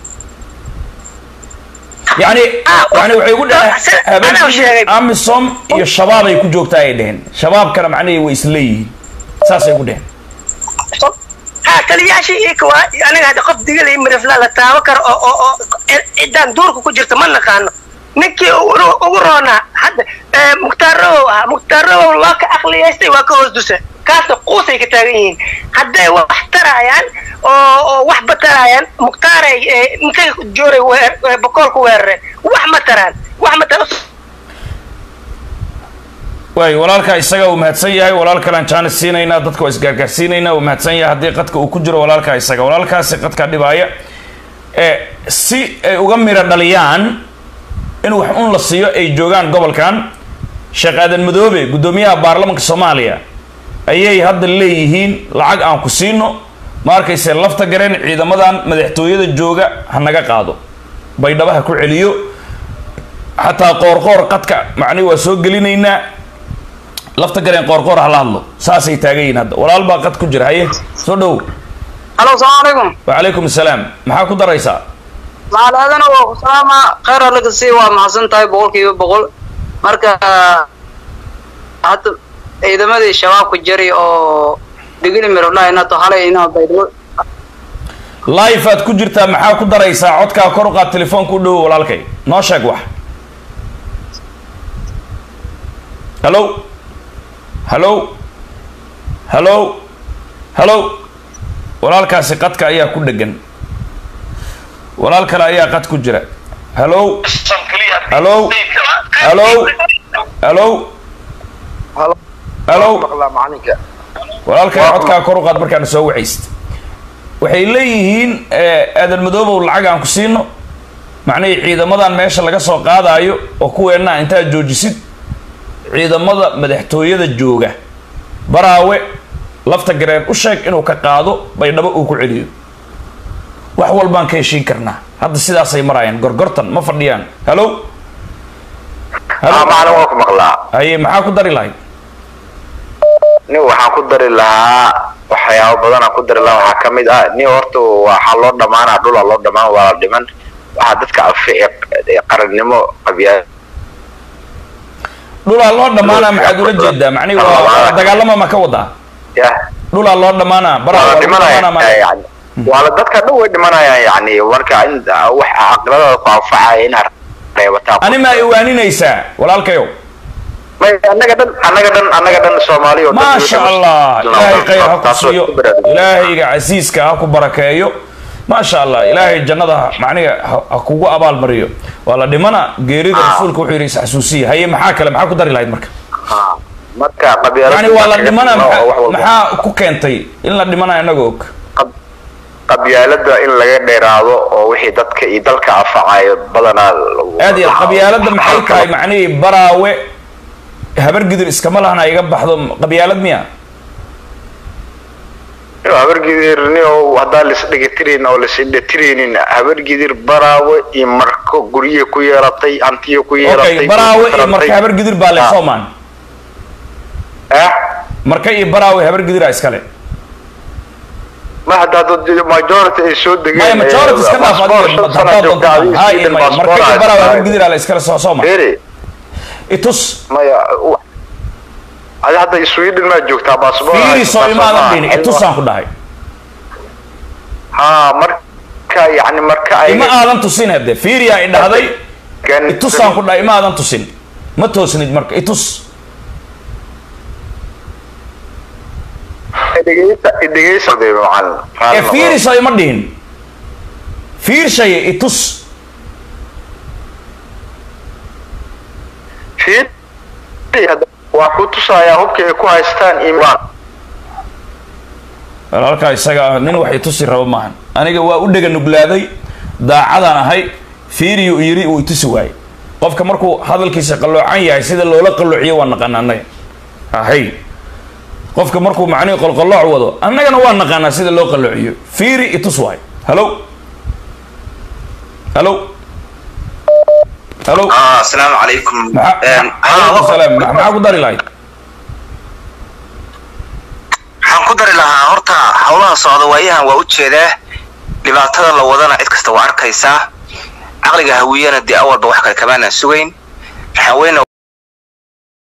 [SPEAKER 2] yani yani waxay ugu dhaheen habeenkii amisom iyo shabaab ay ku joogtaa ay dheheen shabaabkana macnihii way isleeyihiin saasay ugu dheheen
[SPEAKER 12] ha taliyaashii ika waa aniga hadda qof digala mirifla la taaban karo oo oo oo ciddaan duurka ku jirta ma naqaano ninkii ugu roonaa hadda mukhtaarawow ahaa mukhtaarawow loo ka aqliyaystay waa ka hoos dusa kaasna quusay ka taagan yihiin hadday wax taraayaan oo oo wax bataraayaan mukhtaaray intay jooray weer bokoolku weerare wax ma taraan wax ma taraan
[SPEAKER 2] waay walaalkaa isaga uu mahadsan yahay walaal kalean jaanis siinaynaa dadka waa isgaargaarsiinaynaa uu mahadsan yahay haddii qadka uu ku jiro walaalkaa isaga walaalkaasi qadkaa dhibaaya ee si ay uga miro dhaliyaan in wax un la siiyo ay joogaan gobolkan sheekh aadan madoobe guddoomiyaha baarlamanka soomaaliya ayay hadda leeyihiin lacag aan ku siino ma arkayse lafta gareen ciidamadan madaxtooyada jooga ha naga qaado baydhaba ha ku celiyo xataa qoorqoor qadka macnihi waa soo gelinaynaa lafta gareen qoorqoor hala hadlo saasay taagan yihiin hadda walaal baa qad ku jira haye soo dhow
[SPEAKER 3] halo salaamu calaykum
[SPEAKER 2] wacalaykum asalaam maxaa ku daraysaa
[SPEAKER 3] maalaadana waa ku salaama khayr allaga sii waa mahadsan tahay boqolkiiba boqol marka hadda ciidamadii shabaabku jari oo digili mirodhainato halay inaa baydhabo
[SPEAKER 2] life aad ku jirtaa maxaa ku daraysaa codkaa kor u qaad telefoonka u dhowo walaalkay noo sheeg wax hallo hallo hallo hallo walaalkaasi qadka ayaa ku dhegan walaal kale ayaa qad ku jira hallo hallo hallo hallo hallo walaalkay codkaa kor u qaad markaana soo wacaysta waxay leeyihiin aadan madoobow lacag aan ku siino macnihii ciidamadan meesha laga soo qaadaayo oo kuweenna intaad joojisid ciidamada madaxtooyada jooga baraawe lafta gareen u sheeg inuu ka qaado baydhabo uu ku celiyo wax walbaan ka heshiin karnaa hadda sidaasay maraayaan gorgortan ma fadhiyaan hallo
[SPEAKER 13] macalin waa ku maqlaa
[SPEAKER 2] haye maxaa ku dari lahayd
[SPEAKER 13] nin waxaan ku dari lahaa waxyaabo badanaan ku dari lahaa waxaa kamid ah nin horta waxaa loo dhamaanaa dhulaa loo dhamaan waa la dhiman waxaa dadka afe ee qarannimo qabyaa
[SPEAKER 2] dhulaa loo dhamaanaa maxaad ula jeedaa macnihi waa dagaalama ma ka wadaa
[SPEAKER 13] ya
[SPEAKER 2] dhulaa loo dhamaanaa baraa
[SPEAKER 13] waa la
[SPEAKER 2] waa lagu dhamaanaa ma-
[SPEAKER 13] dhimanaya yani waa la dadka dhan way dhimanayaan yani marka in wax caqladada ku anfacaya inaad reebataa
[SPEAKER 2] ani ma iwaaninaysaa walaalkayow
[SPEAKER 13] may annaga dhan annaga dhan annaga dhan soomaali oo dhan
[SPEAKER 2] maasha allah ilaahay khayr ha ku
[SPEAKER 13] Taas waa
[SPEAKER 2] siiyo
[SPEAKER 13] ku baraarugay.
[SPEAKER 2] ilaahayga casiiska ha ku barakeeyo maasha allah ilaahay jannada ha- macniga ha ha kugu abaalmariyo waa la dhimana geerida rasuulka wuxuu yidhi isxasuusiya haye maxaa kale maxaa ku dari lahayd marka
[SPEAKER 13] Ah, marka qabyaalada
[SPEAKER 2] yani waa la dhimana
[SPEAKER 13] wax
[SPEAKER 2] maxaa-
[SPEAKER 13] walba.
[SPEAKER 2] maxaa ku keentay in la dhimana inaga og
[SPEAKER 13] qabyaalada in laga dheeraado oo wixii dadka iyo dalka anfacayo badanaa
[SPEAKER 2] aad iyo aad qabyaalada maxay tahay macnihii baraawe habar gidir iskama lahana iga baxdo qabyaalad miya
[SPEAKER 13] habargidirni oo haddaan laisdhegatiraynin oo laisdhegatiraynin habargidir baraawe iyo marko gurye ku yeelatay hantiyo ku yeelatay
[SPEAKER 2] okay baraawe iyo marka
[SPEAKER 13] tarantay.
[SPEAKER 2] habar gidir baa le
[SPEAKER 13] Ah.
[SPEAKER 2] soomaan
[SPEAKER 13] Eh?
[SPEAKER 2] marka iyo baraawe habar gidiraa iskale
[SPEAKER 13] ma hadda dad majority ay soo degeen
[SPEAKER 2] maya majority iska dhaaf
[SPEAKER 13] passport
[SPEAKER 2] adiga
[SPEAKER 13] shan sano
[SPEAKER 2] haddaad
[SPEAKER 13] joogta,
[SPEAKER 2] doonto
[SPEAKER 13] adiga
[SPEAKER 2] ha iyo
[SPEAKER 13] Sweden
[SPEAKER 2] maya marka iyo
[SPEAKER 13] passport
[SPEAKER 2] baraawe habar
[SPEAKER 13] haysta.
[SPEAKER 2] gidiraa la iskale soo sooma
[SPEAKER 13] Beri,
[SPEAKER 2] itus
[SPEAKER 13] maya u- adi hadda sweden maa joogtaa passport
[SPEAKER 2] fiiri
[SPEAKER 13] haysta,
[SPEAKER 2] soo imaadan
[SPEAKER 13] soo
[SPEAKER 2] dhihin
[SPEAKER 13] maaha.
[SPEAKER 2] itusaan ku dhahay
[SPEAKER 13] ha marka yani marka ay
[SPEAKER 2] ima aadan tusin hadde fiiriyaa i dhahday
[SPEAKER 13] Gan-
[SPEAKER 2] itusaan ku dhahay ima aadan tusin ma toosnid marka itus
[SPEAKER 13] dhegeysa dhegeysa de macallin
[SPEAKER 2] ee
[SPEAKER 13] Raalli noqo.
[SPEAKER 2] fiiri soo ima dhihin fiirshaye itus
[SPEAKER 13] fiir waa ku tusayaa hubka ay ku haystaan imaan
[SPEAKER 2] walaalkaa isaga ah nin wax itusi rabo maahan aniga waa u dhega nuglaaday daacadaan ahay fiiriyu yiri uu itusi waayey qofka markuu hadalkiisa qalloocan yahay sida loola qalloociyo waa naqaana annaga ahay qofka markuu macnihi qolqolooc wado annagana waa naqaanaa sida loo qalloociyo fiiri itus waayo halo halo halo
[SPEAKER 7] asalaamu calaykum
[SPEAKER 2] alaykum salaam maxaa ku dari lahayd
[SPEAKER 7] waxaan ku dari lahaa horta howlaha socda waayahan waa u jeedaa dhibaatada la wadana cid kasta waa arkaysaa caqliga hawiyana dee awalba wax kale kamaanaan sugayn waxaan weyna